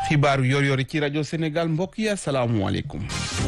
xibaaru yor yori ci rajo Sénégal mbokk yi asalaamualeykum.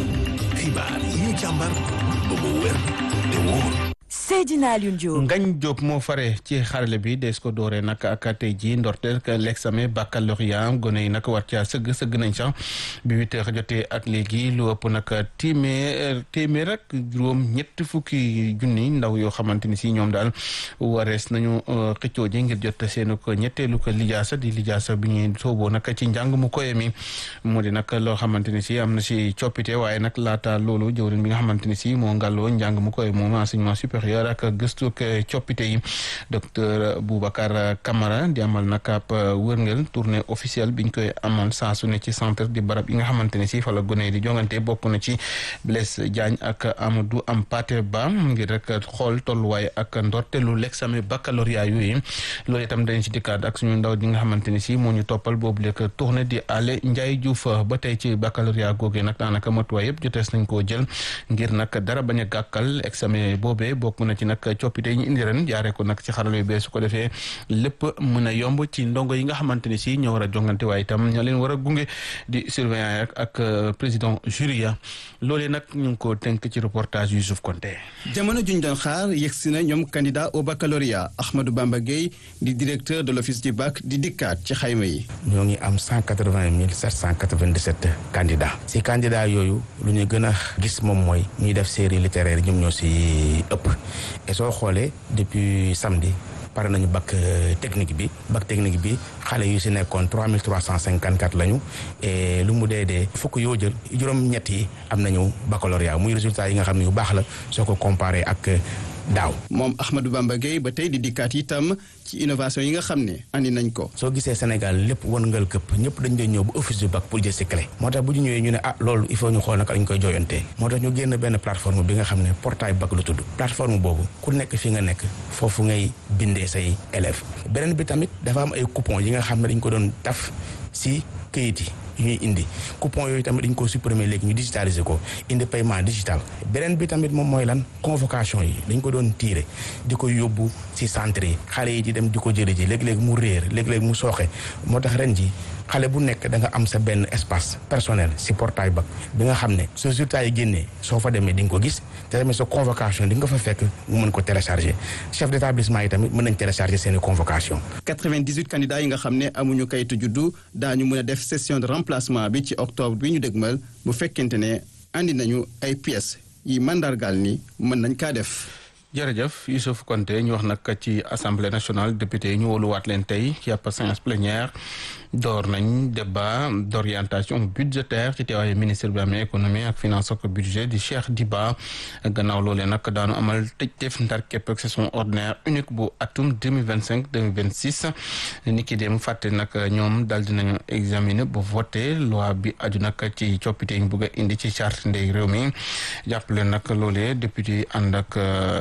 xibaar yi ñu càmbar ba mu wér te wóor. Seydina Alioune Diop. Ngagne Diop moo fare ci xarale bi des ko dooree nag ak tey jii ndorteel l'examen baccalauréat gone yi nag war caa sëgg sëgg nañ sax bi huit heures jotee ak léegi lu ëpp nag téeméer téeméer ak juróom ñett fukki junni ndaw yoo xamante ni si ñoom daal warees nañu xëccoo ji ngir jot seen ko ñetteelu ko lijaasa di lijaasa bi ñuy sooboo nag ci njàng mu koye mi moo di nag loo xamante ni si am na si coppite waaye nag laata loolu jëwrin bi nga xamante ni si moo ngàlloo njàng mu koye moom enseignement supérieur ak gëstu ak coppite yi docteur Boubacar Camara di amal nag ab wërngël tournée officielle biñ koy amal saa su ne ci centre di barab yi nga xamante ne si fa la gone yi di jongante bokk na ci Blaise Diagne ak Amadou Hampâté Bâ ngir rek xool tolluwaay ak ndorteelu l'examen baccalauréat yooyu loolu itam dañ ci dikkaat ak suñu ndaw di nga xamante ne si moo ñu toppal boobu lekk tournée di Ale Ndiaye Diouf ba tey ci baccalauréat googee nag daanaka matuwaay yëpp jotees nañ koo jël ngir nag dara bañ a gàkkal examen boobee bokk na ci nag coppite yi ñu indi ren jaaree ko nag ci xarala yu bees su ko defee lépp mën a yomb ci ndongo yi nga xamante ni si ñoo war a jongante waaye itam ñoo leen war a gunge di surveillant ak président jury ya loolee nag ñu ngi ko tënk ci reportage Youssouf Konté jamono juñ doon xaar yegsi na ñoom candidat au baccalauréat Ahmadou Bamba Gueye di directeur de l'office du bac di dikkaat ci xayma yi ñoo ngi am cent quatre-vingt mille sept cent quatre-vingt-dix-sept candidats si candidats yooyu lu ñu gën a gis moom mooy ñuy def série littéraire ñoom ñoo si ëpp et soo xoolee depuis samedi pare nañu bac technique bi bac technique bi xale yu si nekkoon trois mille trois cent cinquante quatre lañu et lu mu dee dee fukk yoo jël juróom-ñett yi am nañu baccalauréat muy résultat yi nga xam ne yu baax la soo ko comparé ak daaw. moom Ahmadou Bamba Gueye ba tey di dikkaat itam ci innovation yi nga xam ne andi nañ ko. soo gisee Sénégal lépp wërngal këpp ñëpp dañ doon ñëw bu office du bac pour jël si clé. moo tax bu ñu ñëwee ñu ne ah loolu il faut ñu xool naka lañ koy jooyantee. moo tax ñu génn benn plateforme bi nga xam ne portail bac lu tudd. plateforme boobu ku nekk fi nga nekk foofu ngay bindee say élèves. beneen bi tamit dafa am ay coupons yi nga xam ne dañ ko doon taf si këyit yi. yu ñuy indi coupon yooyu tamit dañ ko supprimer léegi ñu digitaliser ko indi paiement digital beneen bi tamit moom mooy lan convocation yi dañ ko doon tiire di ko yóbbu ci centre yi xale yi di dem di ko jëli ji léeg-léeg mu réer léeg-léeg mu sooxe moo tax ren ji xale bu nekk da nga am sa benn espace personnel ci portail bac bi nga xam ne sa résultat yi génnee soo fa demee di nga ko gis te tamit sa convocation di nga fa fekk mu mën ko télécharger chef d'établissement yi tamit mën nañ télécharger seeni convocation 98 candidats yi nga xam ne amuñu kayitu juddu daañu mën a def session de remplacement bi ci octobre bi ñu dëgmal bu fekkente ne andi nañu ay pièces yi mandargaal ni mën nañ kaa def jërëjëf Youssouf Konté ñu wax nag ci assemblée nationale député yi ñu wóoluwaat leen tey ci ab séance plénière door nañ débat d'orientation budgétaire ci teewaayu ministre bi amee économie ak finance ak budget di Cheikh Diba gannaaw loolee nag daanu amal tëj def ndar képp ak session ordinaire unique bu atum deux mille vingt cinq deux mille vingt six ni ki dem fàtte nag ñoom daal dinañu examiner ba voté loi bi aju nag ci coppite yi ñu bëgg a indi ci charte ndey réew mi jàppale nag loolee député yi ànd ak.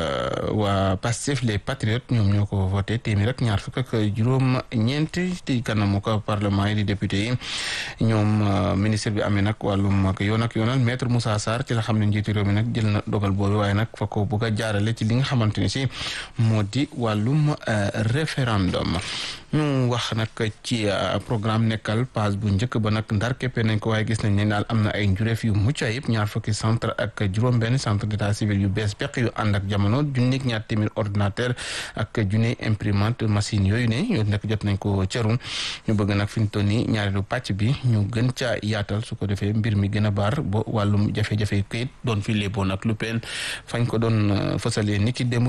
waa Pastef les patriotes ñoom ñoo ko voté téeméer rek ñaar fukk ak juróom ñeent ci kanamu ko parlement yi di député yi ñoom ministre bi amee nag wàllum ak yoon ak yoonal maître Moussa Sarr ci la xam ne njiitu réew mi nag jël na dogal boobu waaye nag fa ko bëgg a jaarale ci li nga xamante ni si moo di wàllum référendum ñu wax nag ci programme nekkal phase bu njëkk ba nag ndar képpe nañ ko waaye gis nañ ne daal am na ay njureef yu mucc ayib ñaar fukki centre ak juróom benn centre d'état civil yu bees peq yu ànd ak jamono junneeg ñaar téeméer ordinateur ak junne imprimante machine yooyu ne yooyu nag jot nañ ko cëru ñu bëgg nag fi ñu toll nii ñaareelu pàcc bi ñu gën caa yaatal su ko defee mbir mi gën a baar ba wàllum jafe-jafe këyit doon fi léeboon ak lu peen fañ ko doon fësalee niki démb